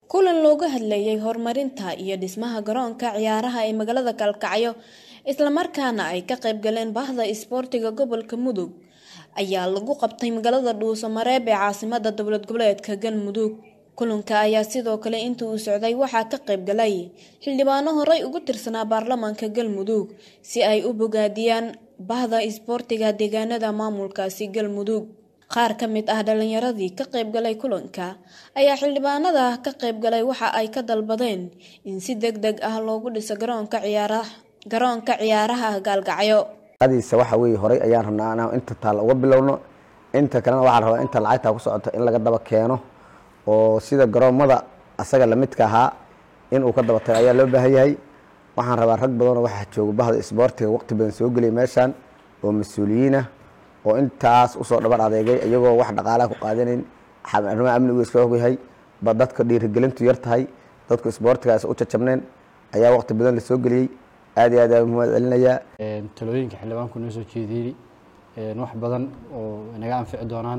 kulan looga hadlayay horumarinta iyo dhismaha garoonka ciyaaraha ee magaalada kalkacyo islamarkaana ay ka qayb galeen bahda isboortiga gobolka mudug ayaa lagu qabtay magaalada dhuuso mareeb ee caasimada dowlad goboleedka galmudug kulanka ayaa sidoo kale inta uu socday waxaa ka qayb galay xildhibaano horey ugu tirsanaa baarlamaanka galmudug si ay u bogaadiyaan bahda isboortiga deegaanada maamulkaasi galmudug qaar ka mid ah dhalinyaradii ka qayb galay kulanka ayaa xildhibaanada ka qayb galay waxa ay ka dalbadeen in si deg deg ah loogu dhiso garoonka ciyaaraha garoonka ciyaaraha gaalgacyo adiisa waxa weeye horey ayaan rabnaa inaan inta taal uga bilowno inta kalena waxaan rabaa inta lacagtaa ku socota in laga daba keeno oo sida garoomada asaga lamidka ahaa inuu ka daba tago ayaa loo baahan yahay waxaan rabaa rag badanoo waxaa jooga bahda isboortiga waqti badan soo geliyay meeshaan oo mas-uuliyiinah oo intaas usoo dhabar adeegay iyagoo wax dhaqaalaha ku qaadanayn arrimaha amnigu iska ogyahay ba dadka dhiirigelintu yar tahay dadku isboortigaas u jajabneen ayaa waqti badan lasoo geliyey aad iyo aad aa mahad celinayaa talooyinka xildhibaanku noo soo jeediyey wax badan oo naga anfici doonaan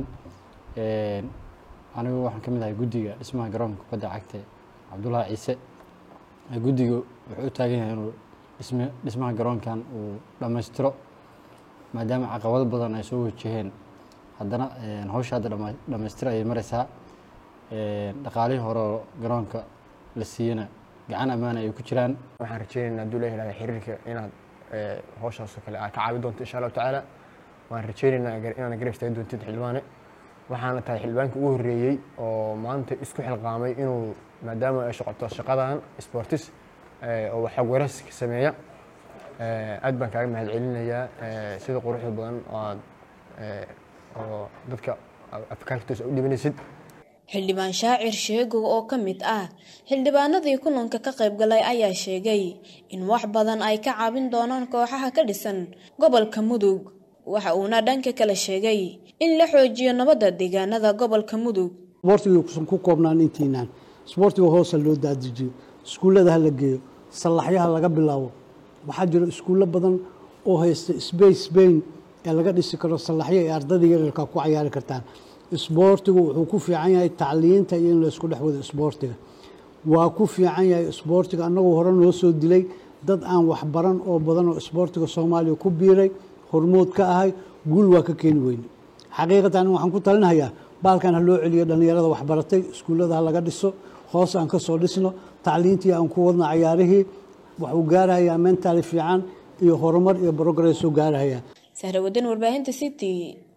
anigu waxaan ka mid ahay guddiga dhismaha garoonka kubadda cagta cabdullaahi ciise guddiga wuxuu u taagan yahay inuu dhism dhismaha garoonkan uu dhammaystiro maadaama caqabado badan ay soo wajaheen haddana hawsha hadda dhammaystiro ayay mareysaa dhaqaalihii hore oo garoonka la siiyana gacan ammaana ay ku jiraan waxaan rajeynaynaa hadduu la yihahda xiriirka inaad hawshaasoo kale aad ka caawi doonto insha allahu tacaala waan rajeynaynaa inaad garab istaagi doontid xildhibaane waxaana tahay xildhibaankii ugu horreeyey oo maanta isku xilqaamay inuu maadaama ay socoto shaqadan sportis oo waxog warayska sameeya aad baan kaaga mahad celinayaa sida quruxda badan oad oo dadka afkaartoosa u dhibanaysid xildhibaan shaacir sheegow oo ka mid ah xildhibaanadii kulanka ka qayb galay ayaa sheegay in wax badan ay ka caawin doonaan kooxaha ka dhisan gobolka mudug waxa uuna dhanka kale sheegay in la xoojiyo nabadda deegaanada gobolka mudug isboortiga kusan ku koobnaan intiinaan isboortiga hoosa loo daadijiyo iskuullada ha la geeyo sallaxyaha laga bilaabo waxaa jira iskuullo badan oo haysta sbace bain ee laga dhisi karo sallaxyo ee ardayda yaryarka ku cayaari kartaan isboortigu wuxuu ku fiican yahay tacliinta iyo in laysku dhex wado isboortiga waa ku fiican yahay isboortiga annagoo hore noo soo dilay dad aan waxbaran oo badan oo isboortiga soomaaliya ku biiray hormood ka ahay guul waa ka keeni weyne xaqiiqatan waxaan ku talinahayaa baalkan ha loo celiyo dhallinyarada waxbaratay iskuullada ha laga dhiso hoos aan ka soo dhisno tacliintii aan ku wadno cayaarihii waxuu gaarahayaa mentali fiican iyo horumar iyo progressuu gaarahayaa sahrawadan warbaahinta city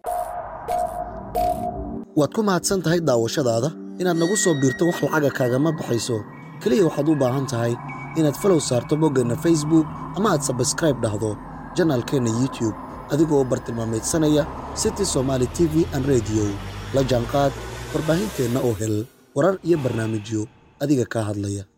waad ku mahadsan tahay daawashadaada inaad nagu soo biirto wax lacaga kaagama baxayso keliya waxaad u baahan tahay inaad falow saarto boggeenna facebook ama aad sabskraib dhahdo janaalkeenna youtube adigoo bartilmaamaydsanaya city somaali t v an rediyo la jaanqaad warbaahinteenna oo hel warar iyo barnaamijyo adiga kaa hadlaya